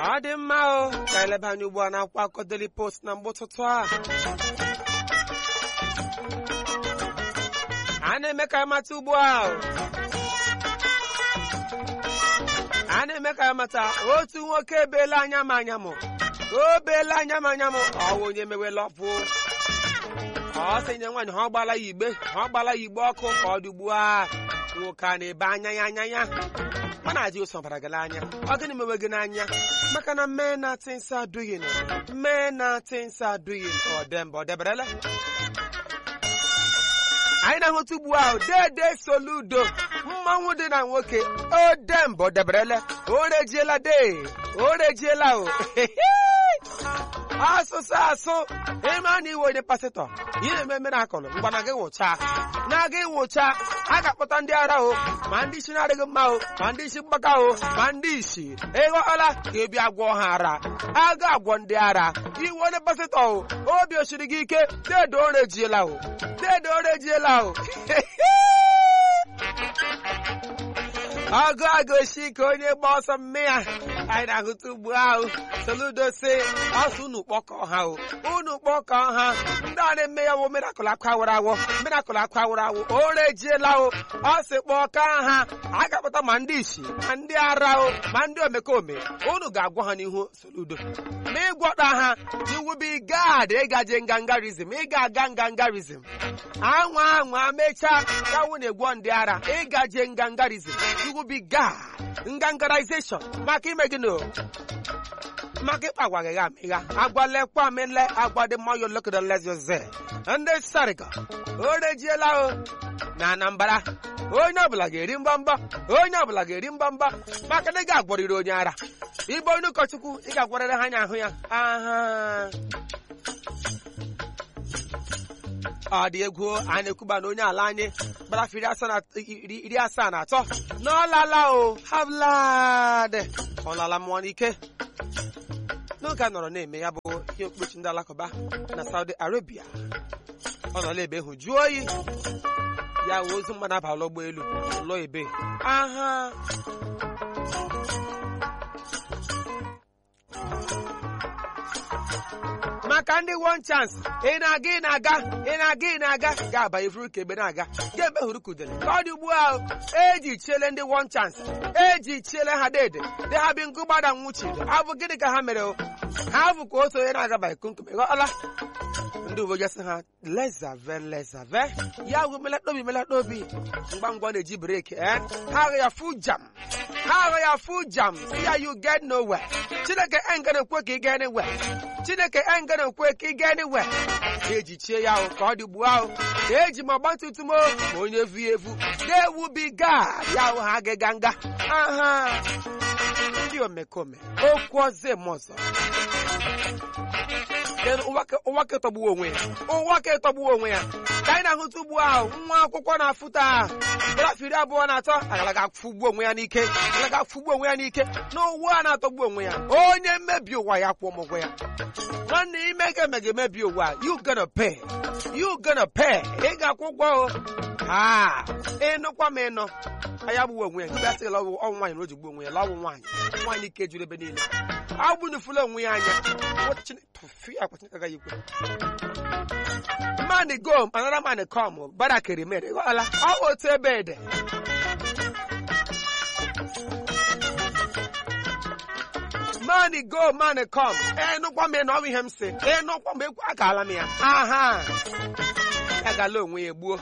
ọ dị mma o ka eleba anya ugbu a na-akwụkwọ akụkọ Daily Post na mgbe ụtụtụ a a na-eme ka amata ugbu a a na-eme ka amata otu nwoke ebeela anya m anya m o beela anya m anya m ọwụ onye mewela ọpụ ọ sị nye nwaanyị ha ọ gbala ya igbe ha ọ gbala ya igbe ọkụ ka ọ dị ugbu a nwoke a na-ebe anya ya anya ya ọ na-adị ụsọ bara gị n'anya ọ gịnị mewe gị n'anya maka na mee na things are doing mee na things are doing ọ dị mba ọ deberele anyị na-ahụta ugbu ahụ dede soludo mmanwụ dị na nwoke o demba ọ deberele o rejiela de o rejiela o asụsụ asụ ịma na iwe onye pasịtọ ihe na-eme mere akụlụ ngwa na gị nwụcha na gị nwụcha a ga-akpọta ndị ara o ma ndị isi na-adịghị mma o ma ndị isi mgbaka o ma ndị isi ịghọọla ka ebi agwọ ha ara a ga-agwọ ndị ara iwe onye pasịtọ o obi osiri gị ike dedo orejiela o dedo orejiela o ọgụ agụsi ka onye gba ọsọ mme ya anyị na-ahụta ugbu ahụ soludo si ọsọ unu kpọkọ ha o unu kpọkọ ha ndị a na-eme ya wo mirakụl akwa awụrụ awọ mirakụl akwa awụrụ awụ o rejiela o ọ sị kpọka ha a ga-akpọta ma ndị isi ma ndị ara o ma ndị omekome unu ga-agwa ha n'ihu soludo ma ịgwọta ha iwubi gad ịgaje ngangarizm ị ga-aga ngangarizm anwa anwa mechaa gawu na-egwọ ndị ara ịgaje ngangarizm iwubi gad ngangarization maka ime gịnị o maka ịkpa agwa gịgha amịgha agwalekwa amịle agwa dị mma yo lokodo lezoze ndị sarịga o rejiela o na anambra onye ọbụla ga-eri mgbamba onye ọbụla ga-eri mgbamba maka na ị ga-agwọrịrị onye ara ịbụ onye ụkọchukwu ị ga-agwarịrị ha anya ahụ ya aha ọ dị egwu a na-ekwuba na onye ala anyị gbarafe iri asaa na atọ n'ọlala o havlad ọlala mmụọ n'ike n'oge a nọrọ na-eme ya bụ ihe okpuchi ndị alakụba na Saudi Arabia ọ nọla ebe hụ jụọ oyi ya wee ozu mmadụ abala ụgbọelu lụọ ebe aha maka ndị one chance ị na-aga ị na-aga ị na-aga ị na-aga ga-abanye furu ka ebe na-aga ga-ebe hụrụ kudere ka ọ dị ugbu ahụ eji chiele ndị one chance eji chiele ha dede dị ha bi nkụ gbada nwuchi abụ gịnị ka ha mere o ha bụ ka otu onye na-agabaghị kunkume ghọọla ndị uwe ojii sị ha lezave lezave ya bụ melata obi melata obi ngwa ngwa na-eji breki ee ha agha ya fu jam ha agha ya fu jam si ya you get nowhere chineke engana ekwe ka ị gaa anywhere chineke engana ekwe ka ị gaa anywhere eji chie ya ahụ ka ọ dị ugbu ahụ ka eji ma ọgba tum tum ma onye evu evu na-ewubiga ya ahụ ha agịga nga aha ndị omekome okwu ọzọ eme ọzọ ụwa ka tọgbuo onwe ya ụwa ka tọgbuo onwe ya ka anyị na-ahụta ugbu ahụ nwa akwụkwọ na-afụta grafụ iri abụọ na atọ agalaga afụgbu onwe ya n'ike agalaga afụgbu onwe ya n'ike na ụwa a na-atọgbu onwe ya onye mmebi ụwa ya kwụọ ụgwọ ya nwanne ime ga eme ga-emebi ụwa you gonna pay you gonna pay ị ga-akwụ ụgwọ o ha ịnụkwa m ịnọ anya gbuwe onwe ya nke asị la ọnwụ nwaanyị na o ji gbuo onwe ya la ọnwụ nwaanyị nwaanyị ike juru ebe niile agbunufula onwe ya anya man go another man come barakiri mere ghọọla ọ bụ otu ebe ede man go man come enụkwa m na ọ bụ ihe m si enụkwa m ekwu akaala m ya aha ya gala onwe ya gbuo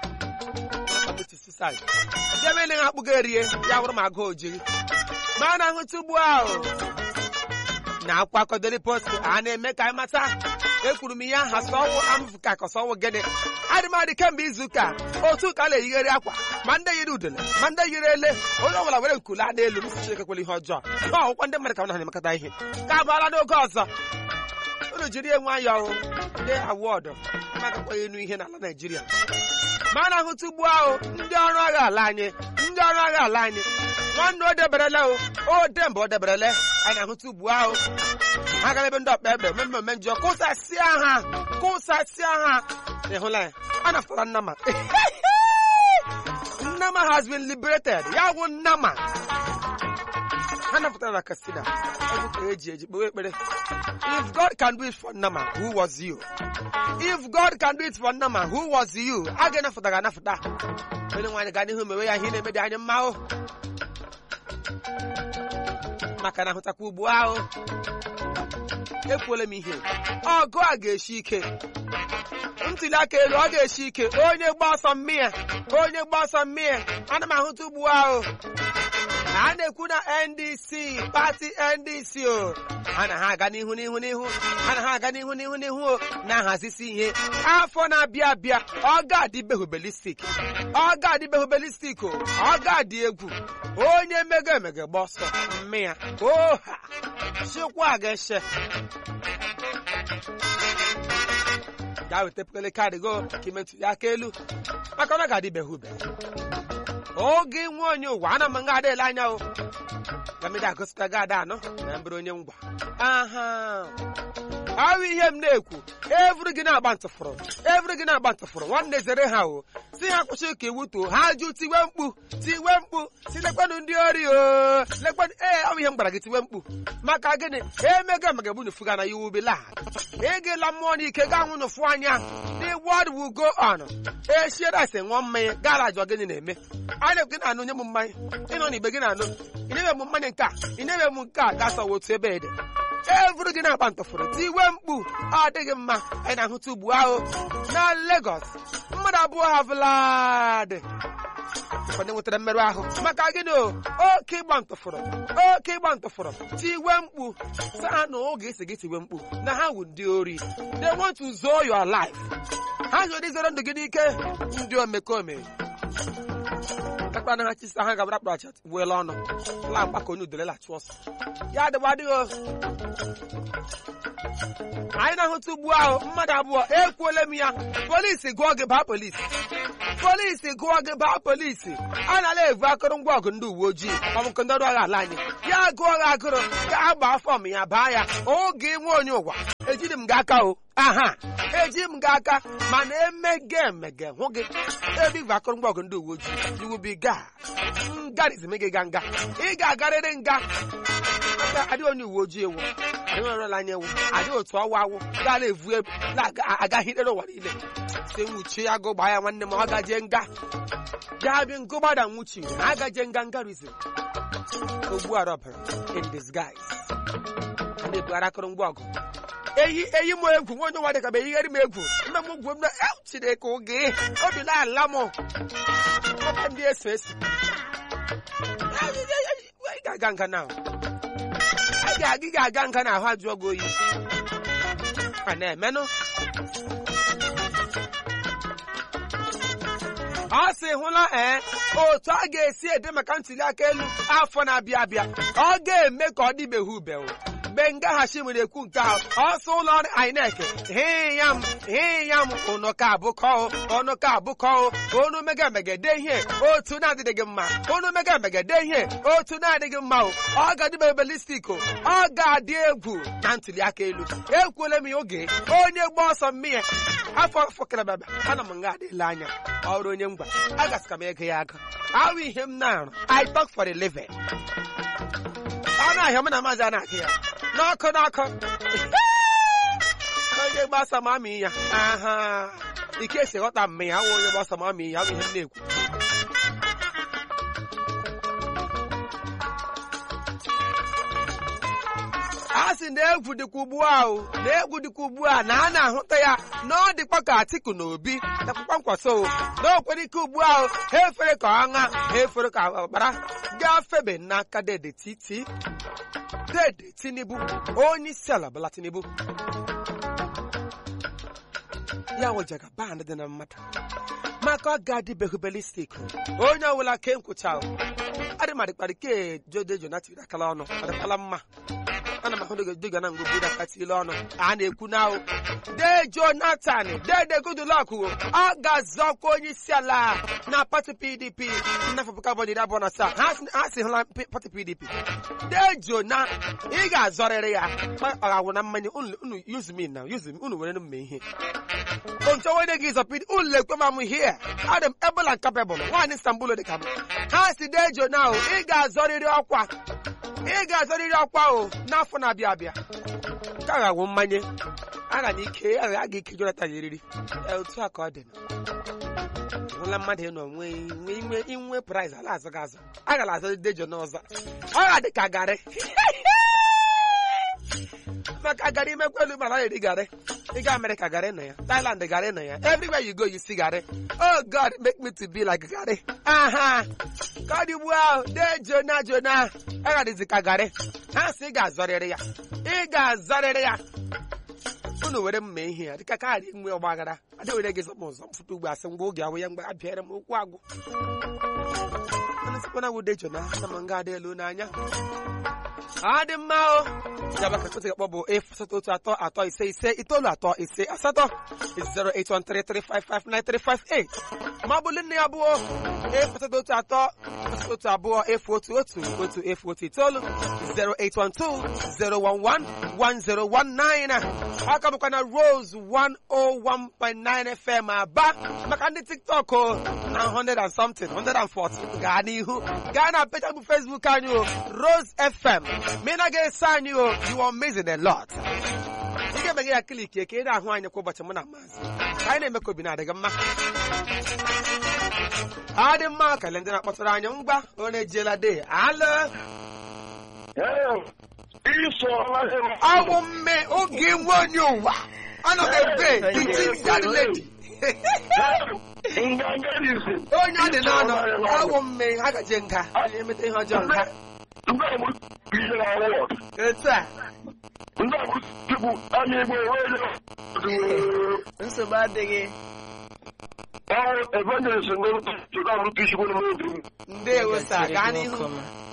debe na ha akpụgo erie ya bụrụ ma agụ ojiri ma a na-ahụta ugbu ahụ na akwa akọ Daily Post a na-eme ka anyị mata ekwuru m ihe aha sọwụ amụfụka ka sọwụ gịnị adịmadị kemgbe izu ụka otu ka a na-eyigharị akwa ma ndị yiri udele ma ndị yiri ele onye ọbụla were nkule a n'elu m Chineke kwere ihe ọjọọ na ọgwụkwọ ndị mmadụ ka na na-emekọta ihe ka abụọla n'oge ọzọ unu jiri enwe anya ọhụụ ndị awọdụ magakwaghị enu ihe n'ala Naijiria ma a na-ahụta ugbu ahụ ndị ọrụ agha ala anyị ndị ọrụ agha ala anyị nwanne o deberele o o demba o deberele anyị na-ahụta ugbu ahụ ha gara ebe ndị ọkpa egbe mme mmemme njọ kụsasịa ha kụsasịa ha ịhụla ya a naftara nnama nnama has been liberated ya bụ nnama ha napụtara na Katsina egwu ka eji eji kpewe ekpere if God can do it for Nama who was you if God can do it for Nama who was you a ga-anapụta ga-anapụta onye nwaanyị gaa n'ihu mewe ya ihe na-eme dị anyị mma o maka na hụtakwa ugbu ahụ ekwuola m ihe ọgụ a ga-eshi ike ntuli aka elu ọ ga-eshi ike onye gba ọsọ mmịa onye gba ọsọ mmịa ana m ahụta ugbu ahụ a na-ekwu na ndc pati ndc o ha na ha aga n'ihu n'ihu n'ihu ha na ha aga n'ihu n'ihu n'ihu o na-ahazisi ihe afọ na-abịa abịa ọ ga-adịbeghị belistik ọ ga-adịbeghị belistik o ọ ga-adị egwu onye mega emege gba ọsọ mmịa oha chikwa ga-eche gaa weta pekele kaadị go ka ime ntuli aka elu maka na ọ ga-adịbeghị ube oge nwe onye ụwa ana m nga adịla anya o gamede agosipụta gị ada anọ na mbere onye ngwa aha ahụ ihe m na-ekwu evuru gị na-agba ntụfụrụ evuru gị na-agba ntụfụrụ nwanne zere ha o si ha kwụsị ka iwu too ha jụ tiwe mkpu tiwe mkpu si lekwanụ ndị ori o lekwanụ ee ọ bụ ihe m gwara gị tiwe mkpu maka gịnị emego emega bụ nufu na you will be lad ịgịla mmụọ n'ike gaa nwụ n'ụfụ anya the world will go on echiere ase ṅụọ mmanya gara ajụ gịnị na-eme a na-ekwu gị na-anụ nye m mmanya ịnọ n'igbe gị na-anụ ị na-ebe m mmanya nke a ị na-ebe m nke a ga-asawa otu ebe ede evuru gị na-agba ntụfụrụ tiwe mkpu ọ dịghị mma anyị na-ahụta ugbu ahụ na Lagos mmadụ abụọ ha vlad ụfọdụ nwetara mmerụ ahụ maka gịnị o oke ịgba ntụfụrụ oke ịgba ntụfụrụ tiwe mkpu sa ha na oge esi gị tiwe mkpu na ha wụ ndị ori they want to zoo your life ha jụrụ izere ndụ gị n'ike ndị omekome kakpana ha chisa ha gabara kpara chat weela ọnụ la mgbakọ onye udele lachụ ọsọ ya adịgba adịghị anyị na-ahụta ugbu ahụ mmadụ abụọ ekwuola m ya polisi gụọ gị baa polisi polisi gụọ gị baa polisi a na-ala evu akụrụngwa ọgụ ndị uwe ojii ọbụkọ ndị ọrụ agha ala anyị ya gụọ gị agụrụ ka a gbaa fọm ya baa ya oge nwe onye ụwa ejiri m gị aka o aha eji m gị aka mana emege emege hụ gị ebe ivu akụrụngwa ọgụ ndị uwe ojii iwu bi ga ngarizm gị ga nga ị ga-agarịrị nga aka adị onye uwe ojii ewu enwerela anya ewu adị otu ọwa awụ gaala evu ebu agaghị ikpere ụwa niile si nwuchie ya gụ gbaa ya nwanne m ọ gaje nga ya bi ngụ gbada nwuchi na agaje nga ngarizm ogbu arọbara in disguise a na-ebugharị akụrụngwa ọgụ eyi eyi m egwu nwa onye nwa dịka bụ eyigharị m egwu mme m gwu m na chineke oge obi na-ala m ọka ndị eso eso ị ga-aga nga na ị ga-aga nga na ahụ ajụọ gị oyi a na-emenụ ọ sị hụla ee otu a ga-esi ede maka ntuli aka elu afọ na-abịa abịa ọ ga-eme ka ọ dịbeghị ubewo mgbe ngaghachi nwere ekwu nke ahụ ọsọ ụlọ ọrụ INEC hịya m hịya m ụnụ ka abụkọ ọnụ ka abụkọ onu mega megede ihe otu na-adịghị mma onu mega megede ihe otu na-adịghị mma o ọ ga-adịbe belistik o ọ ga-adị egwu na ntuli aka elu ekwuola m ya oge onye gba ọsọ mmịa afọ afọ karababa ana m nga adịla anya ọrụ onye ngwa agasịka m ego ya aga ahụ ihe m na-arụ I talk for a living ọ na-ahịa m na maazị a na-akụ ya n'ọkụ n'ọkụ onye gbasa ma amị ya aha ike esi ghọta mme ya awụ onye gbasa ma amị ya bụ ihe m na-ekwu a sị na egwu dịkwa ugbu ahụ na egwu dịkwa ugbu a na a na-ahụta ya na ọ dịkwa ka Atiku na Obi nakwakwa nkwaso na o kwere ike ugbu ahụ ha efere ka ọṅa ha efere ka ọkpara gafebe n'aka dede titi dede Tinubu onye isi ala Bola Tinubu ya wejaga band dị na mmadụ maka ọ ga-adịbeghị belistik onye ọbụla ke nkwụcha adịmadịkparị ke jode jonathan akala ọnụ adịkwala mma ana m ahụ dịga na ngwugwu dakatile ọnụ a na-ekwu na ahụ de jonathan dede goodluck ọ ga-azọkwa onye isi ala na pati pdp n'afọ puku abụọ na iri abụọ na asaa ha si hụla pati pdp de jona ị ga-azọrịrị ya ọ ga-awụ na mmanya unu use me na use me unu were mme ihe onche onye gị zọpid unu lekwe ma m hie adị m ebola nkapebụl nwaanyị istanbul dị ka m ha si de jona ị ga-azọrịrị ọkwa ị ga-azọrịrị ọkwa o n'afọ na-abịa abịa ka ga-awụ mmanye aga na ike a ga ike Jonathan eriri Ee, otu a ka ọ dị hụla mmadụ ịnọ nwee inwe inwe prize ala azọ gị azọ a gara azọ dejo n'ọzọ ọ ga-adị ka garị maka garị imekwelu mana ọ eri garị ịga Amerịka garị nọ ya Thailand garị nọ ya everywhere you go you see garị oh God make me to be like garị aha ka ọ dị ugbu ahụ dee jona jona ọ ga-adịzi ka garị ha sị ị ga-azọrịrị ya ị ga-azọrịrị ya unu were mma ihe ya dịka kaadị nwe ọgbaghara adị were gị zọpụ ụzọ mfụta ugbo asị ngwa oge ahụ ya mgbe abịara m okwu agwụ mana sịkwana wude jona na ma nga adị elu n'anya ọ dị mma o ya baka kụtị akpọ bụ efu asatọ otu atọ atọ ise ise itoolu atọ ise asatọ 08133559358 ma ọ bụ nne ya abụọ efu asatọ otu atọ asatọ otu abụọ efu otu otu otu efu otu itoolu 08120111019 aka bụkwa na Rose 101.9 FM aba maka ndị TikTok o na 100 and something 140 gaa n'ihu gaa na page bụ Facebook anyị o Rose FM ma ị na ga-eso anyị o you are amazing a lot ị ga-eme gị ya kliki ka ị na-ahụ anyị kwa ụbọchị mụ na maazị ka anyị na-eme ka obi na-adịghị mma ọ dị mma kele ndị na-akpọtara anyị ngwa onye ejiela de alụ ọwụ mme oge nwe onye ụwa ọnụ ebe iti dadị ledi onye ọ dị n'ọnụ ọwụ mme ha gaje nga onye emeta ihe ọjọọ nga etu a nsogbu adịghị ndewo sa gaa n'ihu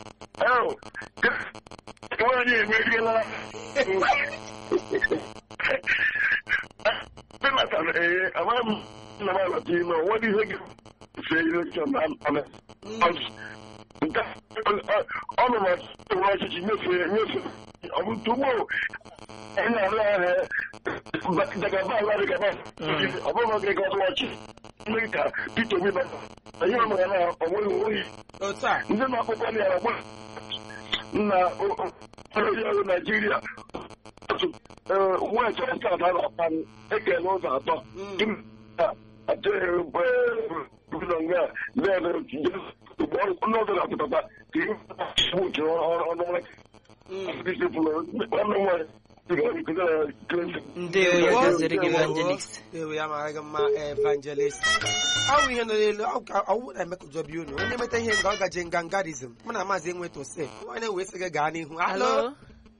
ọnụ na ọchịchị nyefee nyefe ọbụtugbo anyị na-arụ ahịa dagaba ala dịgaba ọbụrụ gị gọdụ ọchị ndị ka Peter Obi bata anyị ọmụ ya na onweghị oyi otu a ndị na-akpụkọ na ya agba na ọrụ Naijiria west west a na-akpa ekele ụzọ atọ ọnọdụ na-apụtakwa ka ihe uche ọnụ ndewo ya gaziri gị evangelist ewe ya mara gị mma evangelist ọwụ ihe nọ n'elu ọwụ na emeka ụjọ bi unu onye meta ihe nga ọ gaje ngangarizm mụ na maazị enweta ose onye wee sị gị gaa n'ihu alo alo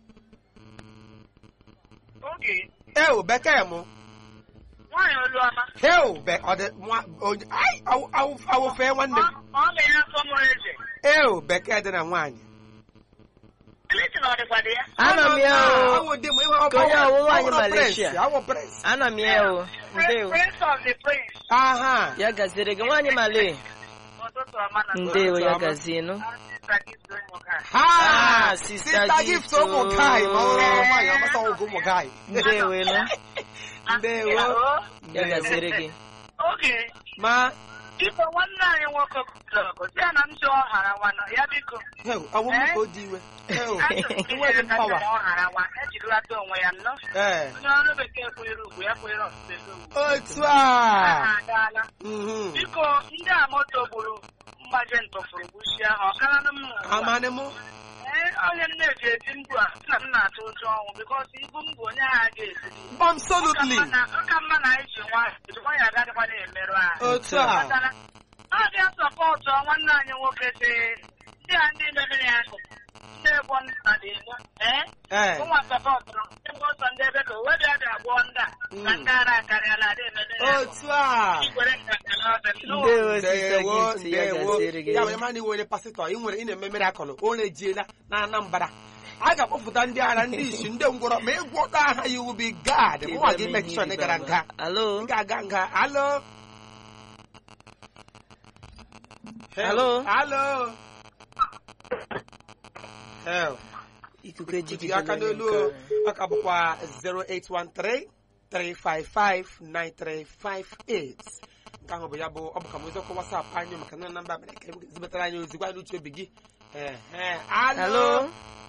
Oge ewu bekee mụ nwaanyị Oluọma heu be ọ dị nwa onye ai awụ- awụ- awụfee nwanne m ọ na-enye afọ mụrụ eze ewu bekee dị na nwaanyị Eleti na ọ dịkwa dị ya ana m ya o awụ dị m ihe ọ Ka onye ọwụ nwaanyị awụrụ Malaysia. prince, awụ prince ana m ya o ndewo Prince of the Prince aha ya gaziri gị nwaanyị male ụtụtụ ọma na ndewo ya Ọma. gazienụ Sista Gift Onyoka. ha Ah, Sister Sister Gift, gift ụmụ oh. gai ma ọ bụrụ nwaanyị ọgbasa ọgụ ụmụ gai ndewo nụ ndewo Hello? ya gaziri gị Oge ma biko nwanne anyị nwoke blọgụ si ya na m chọọ ọhara nwana ya biko heu awụ m ka o dị iwe heu iwe dị mpawa ọhara nwa ejirilata onwe ya nnọọ ee onye ọrụ bekee kwere ugwu ya kwere ọtụtụ ego ugwu otu a ha agaala Mhm. biko ndị a moto gburu mgbaje ntụfuru gbuchie ha ọkaranụ m n'ụwa amanị mụ Ee, onye m na-eji eti mkpu a sị na m na-atụ ụjọ ọnwụ bikọs ibu m bụ onye ha ga-esiri absolutely ọka mma na anyị ji nwa eji nwa ya agadịkwa na-emerụ ahụ otu a Kpatara, ọ bịa sọpọtụ nwanne anyị nwoke si ndị a ndị mebere ya akụ ndị egbo nta dị elu ee ee ụmụ sọpọtụrụ ebe ọsọ ndị ebe ka owe bịa bịa gbụọ ndị a na ndị ara akarịala adị emebe ya akụ. otu a Igwere nkata n'ọbịa ndewo sista ndewo gift ya ndewo gaziri gị ya bụ ịma na iwe onye pasịtọ ị nwere ị na-eme mere akọlụ onye ejiela na Anambra a ga-akpọpụta ndị agha ndị isi ndị ngwọrọ ma ịgwọ ọta aha ya iwu bi gad mụnwa gị mek shọ na ị gara nga alo ị ga-aga nga alo Alo? alo Hell. ikuku Tinye ejigide aka n'olu o. ọ ka bụkwa 0813 355-9358 nke ahụ bụ ya bụ ọ bụ ka m oziọkụ wasapụ anyị maka na namba mere ka zibatara anyị ozi gwa anyị uche obi gị Ehe. alo alo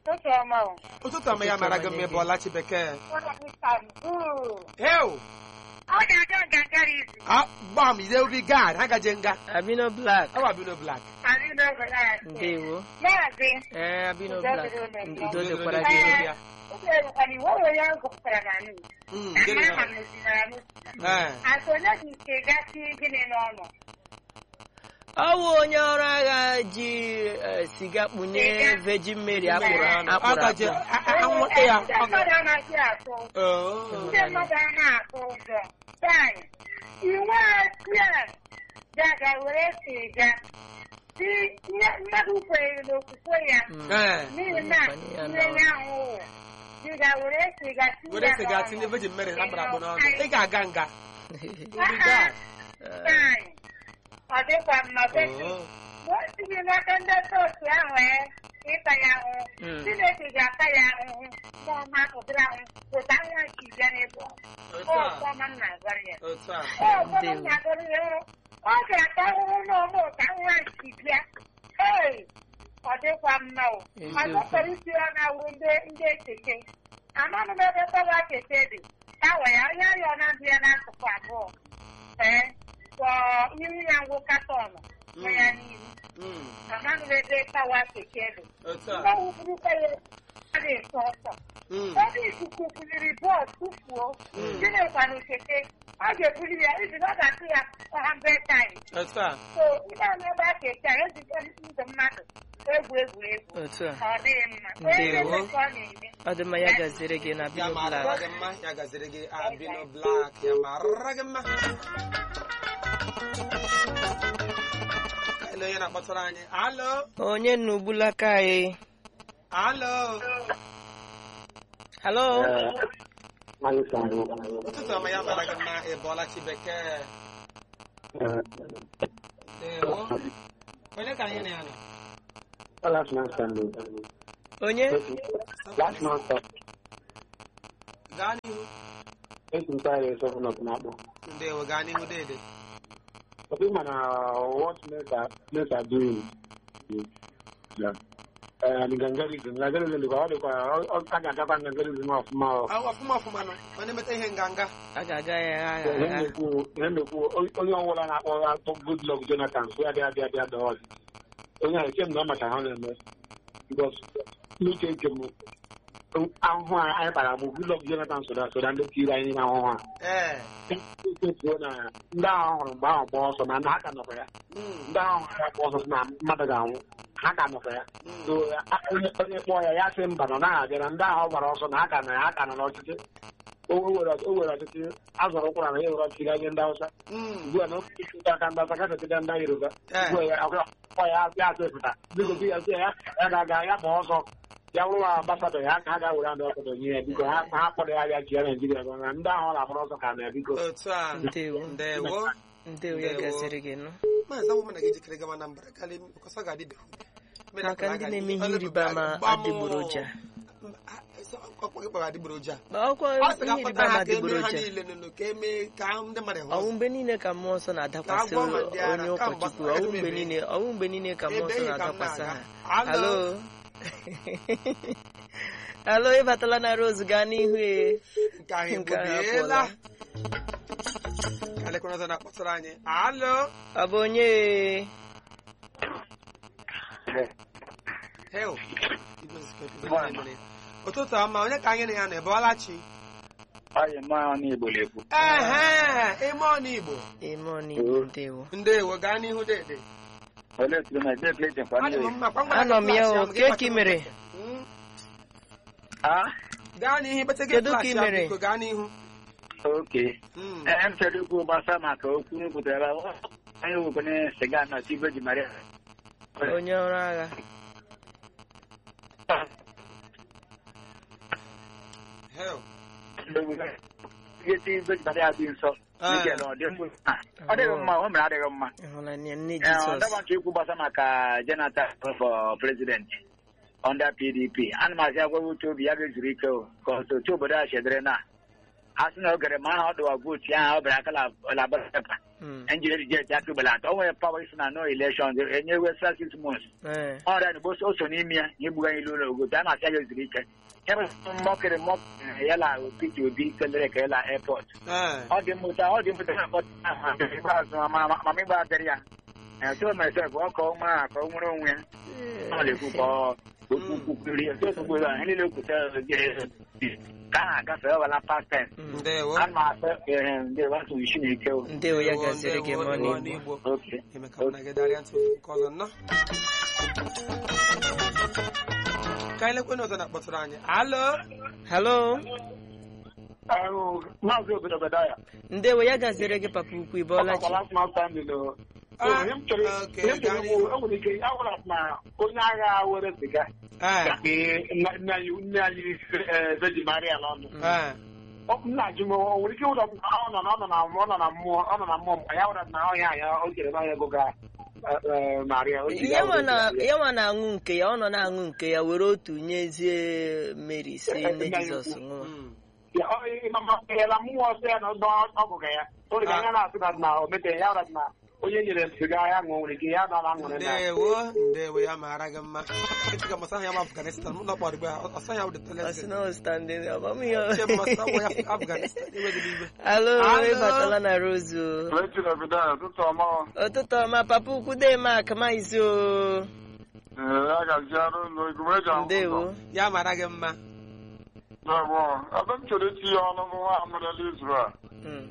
ụtụtụ ọma o. ụtụtụ ọma ya mara gị mma ebe ọlachi bekee Ụlọ Istanbul. heo Ọ ga-aga ngangara izu. gbam ide obi gad ha gaje nga Abino Black. awa bino blak Anyị n'obodo anyị. Ndewo. Maazị. Ee, Abino Udo Black. dịrị unu. Udo dịkwara Udo gị. dịrị ya. Ụlọ erukwara iwu onwe ya gụpụtara na nụ. Mm, Aha gịnị ha ya? mezinara nụ. Ee. Asị onye dị ike gasị gịnị n'ọnụ. Ọ bụ onye ọrụ agha ji eh, siga kpunye Virgin Mary akpụrụ Ọ akpụrụ gaje akpụ. a- a- anwụnta ya Ndị ọ ga- mmadụ anaghị atụ ụjọ. Oh. Ndị mmadụ anaghị atụ ụjọ. Taị, iwu a ga were siga. Si ihe mmadụ kwenyere n'okwukwe ya. Mm. Ee. n'ihi na nne ya ahụ dị ga were siga tinye were ya siga n'ọnụ. tinye Virgin Mary na akpara akpụ n'ọnụ ị ga-aga nga obi gad Eh, Taị, ọ dịkwa mma betu Oh. mgbe o sighị n'aka ndị chọọchị ahụ ee ịta ya ahụhụ Mm. Chineke ga-ata ya ahụhụ ma ọ ma ụdịrị ahụ pụta nwa nke bịa n'ebe ọ Otu a. ọma m na-agara ya otu a Ọ ọzọ m na-agara ya hụ ọ ga-ata ahụhụ n'ọma ụta nwa nke bịa ee ọ dịkwa mma o Eziokwu. ọzọ chọrọ isi ya na-awụ ndị ndị ekeke amanụ m ebe tọwa keke dị tawa ya onye arịọ na-adị ya n'akụkụ abụọ ee kwọ ihu ya ngwụ katọnụ nwe ya n'ihu Mm, amanụ m ebe tawa keke dị otu a mgbe wụpụrụkwa ya a na-eto ọsọ Mm, ebe ikuku buliri bọọlụ tụfuo gịnịkwanụ keke ọ ga-ebuli ya ibi na ọ ga-atụ ya 100 times otu a so ihe a na-ebe a keke a ejikwa ndụ mmadụ egwu egwu egwu Otu a. ọ dịghị mma onye Ndewo. na-eme ka ọ na-eme Ọ dị mma ya gaziere gị na ya Abino mara Black. gị mma ya gaziri gị abino blak ya mara gị mma ele onye na-akpọtara anyị alo Onye nnugbulaka anyị. alo Hello. ụtụtụ ọma ya mara gị mma ị bọọla chi bekee Ewo. onye ka anyị na ya nọ Onye? gaa n'ihu ndewo gaa n'ihu dede But even uh, what men are, men are doing, yeah. And Gangari, Gangari, the God, all kind of Gangari is off mouth. Ah, ọfụma ọfụma nọ ọ na-emeta ihe nganga A ga-aga ya agha agha. onye ọbụla na-akpọ akpọ Goodluck Jonathan so ya bịa bịa bịa dọọ ọdị onye ahụ eche m na ọ macha ha na-eme bikos n'uche nke m ahụhụ a anyị kpara bụ Goodluck Jonathan soda soda ndị tiri anyị n'ime ahụhụ a ee echefuo na ndị ahụ hụrụ mgbe ahụ gbaa ọsọ na na ha ka nọkwa ya Mm, ndị ahụ hụrụ ya gbaa ọsọ sị na mmadụ ga-anwụ ha ka nọkwa ya mm. so a- onye onye kpọọ ya ya sị mba nọ naghị abịa na ndị ahụ gbara ọsọ na ha ka nọ ya ha ka nọ n'ọchịchị o were o were ọchịchị azọrọ ụkwara na ya were ọchịchị gaa nye ndị Hausa Mm. ugbu a na oke ịchụta aka ndị Hausa gafetega ndị Yoruba Eh. ugbu a ya akwa ya ya atụ efụta biko di ya sị ya ya ga-aga ya ma ọzọ ya bụrụ na ambasadọ ya ka ha ga-were ndị ọkọdọ nye ya biko ha ha kpọrọ ya bịa chịa Naijiria gọ na ndị ahụ na-agbara ọsọ ka na ya biko otu a Ndewo. ndewo Ndewo ya gaziere gị nụ. maazị awụ mana gị jikere gawa na mbara kalị ọsọ ga-adịbeghị Maka ndị na-eme ihe ịrịba ama adịgboroja. ọkpọ gị kpọrọ adịgboroja Ọkwa ọ sị ihe ka ịrịba akpọta ama ha ka eme ha adịgboroja. niile nụnụ ka eme ka ndị mmadụ hụ ọnwụ mgbe niile ka mmụọ nsọ na-adakwasị Ka agwọ ma ndị ara, onye ka ụkọchukwu mgbasa- ọnwụ mgbe niile ọnwụ mgbe niile ka mmụọ nsọ Ebeghị ka m na-adakwasị na-aga. ha Alo. halo halo ịbatala na rose gaa n'ihu e nke ahụ Nke ahụ egbubiela apụọla. ka lekọrọ ọzọ na-akpọtara anyị alo ọ bụ onye e? hel Igwe zikọ- igwe niile mere. ụtụtụ ọma onye ka anyị na ya nọ ebọọla chi Anyị maa n'Igbo na-ekwu. ehe ime ọnụ igbo ime ọnigbo ndewo ndewo gaa n'ihu dede Olee otu na ebe plate kwa Adị m ndị mma, kwa ngwa Anọ m gị ya klaasị o, ahụ, gị kee ka kpata ị m mere? nkịtị. Mm. Ah, gaa n'ihu ikpete gị Kedu ka klaasị ị ahụ, mere? biko gaa n'ihu oke. Mm. Ee, m chọrọ ikwu gbasa maka okwu m kwutara anyị wekwenye siga na Tibe ji Maria. onye ọrụ agha hel Ihe Tibe ji Maria dị nsọ. Ah. Nke na ọ dị mma. Ọ dịghị mma, o mere adịghị mma. ịhụla nne nne Ee, ọ jizọs dọba nke ikwu gbasa maka Jonathan for president under PDP. Ana m asị agwa uche obi ya ga-ezuru ike o ka ọtụtụ obodo a chedere na asị na ogere ma aha ọ dọwa vootu ahụ ọ bịara aka labara pepa Mm. enjiri rijeti aka belata o nwere pawa isi na no elekshọn enyewe sa six months Eh. ọrịa na o so n'ime ya ya egbuga anyị ụlọ ogote a na-asị ya zuru ike ya bụ mọkịrị mọkịrị ya la Peter Obi kelere ka ya la airport Ee. ọ dị mmụta ọ dị mmụta na akpọta ikpeazụ mama ịgba adịrị ya eto mesef ọ ka ọ mara ka ọ nwere onwe ya ọ na-ekwu ka ọ okwukwuri ya eto ugbo ya ihe niile okwute ka a na-agafe ọwala past ten Mm. Ndewo. a na-akpọ ehe ndị wasụ isi na ike o ndewo ya Ndewo, gaziri gị ndewo, ma ọ ndewo na-egbu n'Igbo. oke Eme ka mụ na gị darịa ntị ofu nke ọzọ nnọọ. Ka anyị lekwe n'ụzọ na-akpọtụrụ anyị. Alo. halo maazị obodo bedaya ndewo ya gaziri gị papa ukwu ịbọọla chi Ah, ihe m chọrọ okay, ihe m chọrọ gaa ikwu, o nwere ike awụra na onye agha were siga Ee. ka nna nna anyị nne anyị eh, Virgin Maria n'ọnụ Ee. Ọ bụ nna ji m o nwere ike ịwụra na ọ nọ na ọ nọ na ọ nọ na mmụọ ọ nọ na mmụọ mgbe ya wụra na ọhịa ya o jere n'ọhịa ego ga eh, eh, Maria o ji ya ya nwa were na- Maria. ya nwa na-aṅụ nke ya ọ nọ na-aṅụ nke ya were otu nyezie Mary si nne Nna ya Jizọs ukwu. ṅụọ Mm. Ya, ọ ịmama ya mmụọ ọsọ ya na ọdọ ọgụga ya o rịga anya na-asị na na o metere ya wụra na onye nyere siga ya ṅụọ nwere ike ya nọ na aṅụrị na Ndewo. Ndewo ya mara gị mma. Echi ka masa ya ma Afghanistan. Mụ na ọkpọrọ igbe ha. Ọsọ ya wụ the ọ sị toilet. na ọ standing ọbamịhe Uche masa wụ ya Afghanistan. Enweghị n'igwe. alo Alo. ịbatala na rozu Echi na bedaya ụtụtụ ọma ụtụtụ ọma papa ukwu de mak maizi o ya ga-aji arụ ụlọ igume eji ahụ ndewo Ya mara gị mma. Ewo, ebe m chọrọ itinye ọnụ bụ nwa amụrụla Israel. Mm.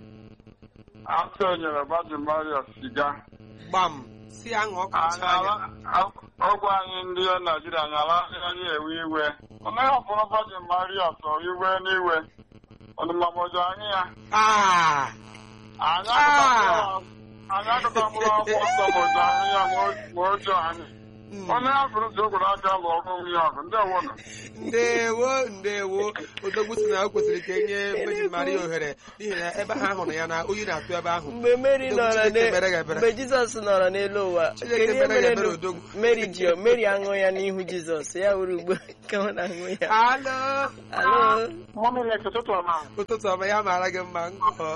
Asị nyere Virgin Maria siga. Gbam. Si ya ṅụọ ka Anyị ala- ọgwụ anyị ndị Naijiria anyị ala anyị ewe iwe. Ọ naghị ọfụrụ Virgin Maria sọ iwe n'iwe. Ọdụmamọjọ anyị ya. Ah. Anyị Ah. akụta anyị akụta mkpụrụ akwụkwọ nsọ mọjọ anyị ya ma ọjọọ anyị. Mm. Onye afụrụ si okwuru aka lụ ọgụ onwe ya ọgụ. Ndị ọwụna. ndewo ndewo odogwu si na o kwesịrị ka enye Virgin Maria ohere n'ihi na ebe ha hụrụ ya na oyi na-atụ ebe ahụ mgbe Mary Odogwu nọrọ Chineke n'e- mere ga ebere. mgbe Jizọs nọrọ n'elu ụwa Chineke kedu ihe mere ga mere ebere nụ- odogwu. Mary ji Mary aṅụ ya n'ihu Jizọs ya were ugbo ka ọ na-aṅụ ya alo alo Mọmịlet ụtụtụ ọma. ụtụtụ ọma ya mara gị mma ngọ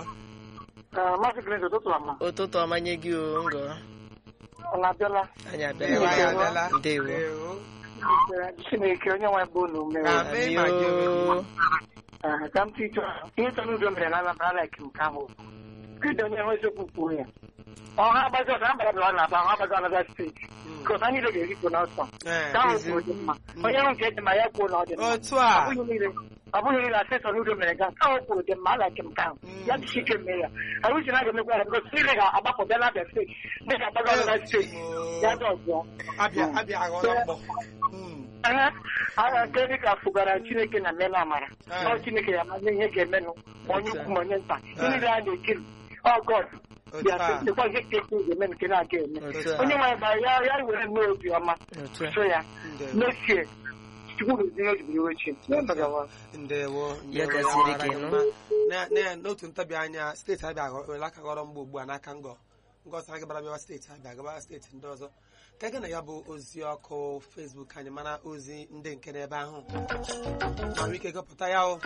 Maazị Green ụtụtụ ọma. ụtụtụ ọma nye gị o ngọ Ọ na-abịala. anyị ndewo ya abịala abịala ndewo ndewo Chineke onye nwe bụ unu mere. Ka mee ma gị onwe gị. Ah, ka m tụtụ ihe tọrọ udo mere na Anambra like nke ahụ kedu onye nwe eziokwu kwuru ya ọha agbazi ọzọ ambara bịara ọ na-aba ọha agbazi ọnọdụ steeti ka ọzọ niile ga-erikwu n'ọsọ Ee, ka ahụ kwuru dị mma onye hụ nke dị mma ya kwuo na ọ dị mma otu a ọ bụghị niile ọ bụghị niile asesọ n'udo mere ga nke ahụ kwuru dị mma alaki m ka ahụ ya jisi ike mee ya ahụ uche na ga-emekwa ya bikọs niile ga-agbapụ bịa n'abịa steeti ndị ga-agbazi ọnọdụ steeti ya dị ọzọ abịa abịa aghọrọ mgbọ Mm. Aha, agha nke dịka fụgara Chineke na mmenụ amara Ee. ọ Chineke ya amazi ihe ga-emenụ ma onye ukwu ma onye nta ihe niile a na-ekiri ọ God otu bịa a sekwa ihe ka ekwu ga-eme nke na-aga eme otu a onye nwanyị gbara ya ya were mee obi ọma otu a so ya ndewo mechie chukwu gozie ihe ojibiri iwe chi ndewo Ya ndewo gaziri mara gị, gị nụ. mma. Na- na- n'otu ntabi anya steeti abịa aghọ- were aka ghọrọ mgbe ugbu a n'aka ngọ ngọzi anyị gbara bịawa steeti abịa gaba steeti ndị ọzọ ka gị na ya bụ ozi ọkụ fesbuk anyị mana ozi ndị nke n'ebe ahụ ma nwee ike gụpụta ya o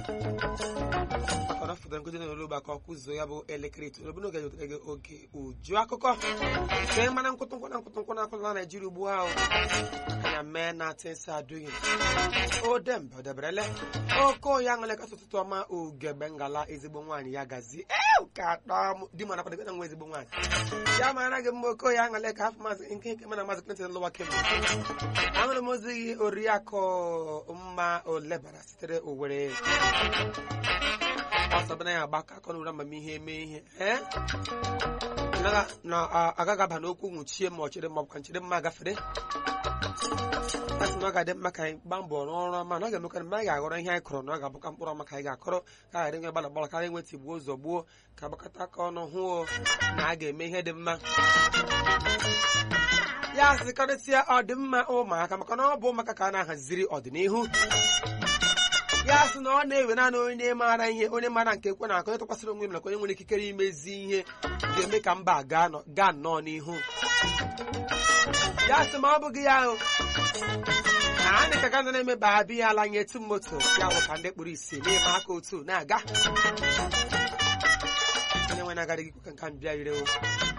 maka na ọ fọdụrụ nkụzi n'olu ugbu a ka ọ kwụzuo ya bụ elekere itoolu bụ n'oge ga gị oge uju akụkọ ka ị mana nkwụtụ nkwụ na nkwụtụ nkwụ na akwụtụ na naijiria ugbu ahụ anya mee na tinsa adụghị o dembe o deberele oko ya ṅụle kasị ụtụtụ ọma ugegbe ngala ezigbo nwaanyị ya gazi ew ka atọ di mana kwadebe na nwa ezigbo nwaanyị ya mara gị mma oko ya ṅụle ka afọ maazị nke nke mana maazị Clinton lụwa kemgbe ahụrụ m ozi gị oriakụ mma olebara sitere owere ọsọbana ya agbakọ akọ n'ụra amamihe eme ihe ee na na a- agaghị aba n'okwu nwụchie ma ọ chere ma ọ bụkwa nchere mma gafere a sị na ọ ga-adị mma ka anyị gbaa mbọ rụọ ọrụ ọma na ọ ga-emekwa na anyị ga-aghọrọ ihe anyị kọrọ na ọ ga-abụkwa mkpụrụ ọma ka anyị ga-akọrọ ka a ghara inwe gbala gbala karịa inwe tigbuo ụzọ gbuo ka agbakọta aka ọnụ hụ na a ga-eme ihe dị mma ya sịkarịsịa ọdịmma ụmụaka maka na ọ bụ ụmụaka ka a na-ahaziri ọdịnihu ya sị na ọ na-ewe naanị onye maara ihe onye maara nke ekwe na-akọ onye tụkwasịrị onwe m nakwa onye nwere ikikere imezi ihe ga-eme ka mba gaa nọ- gaa nnọọ n'ihu ya sị ma ọ bụghị ya o na anyị ka gaza na-emeba abịa ya ala nye etu moto ya bụ ka ndị kpụrụ isi na-eme aka otu na-aga onye nwe na-agaghị ikwu ka nka mbịa ire o